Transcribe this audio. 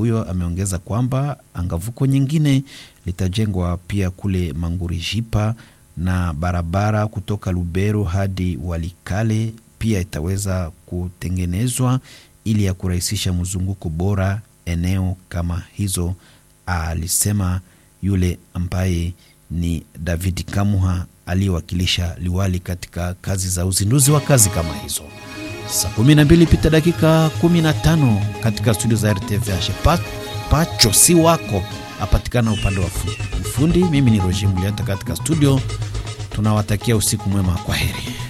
huyo ameongeza kwamba angavuko nyingine litajengwa pia kule Mangurijipa na barabara kutoka Lubero hadi Walikale pia itaweza kutengenezwa ili ya kurahisisha mzunguko bora eneo kama hizo, alisema yule ambaye ni David Kamuha aliyewakilisha liwali katika kazi za uzinduzi wa kazi kama hizo. Saa 12 pita dakika 15 katika studio za RTVH. Pa, Pacho si wako apatikana upande wa ufundi. Mimi ni Roger Mulianta katika studio, tunawatakia usiku mwema, kwa heri.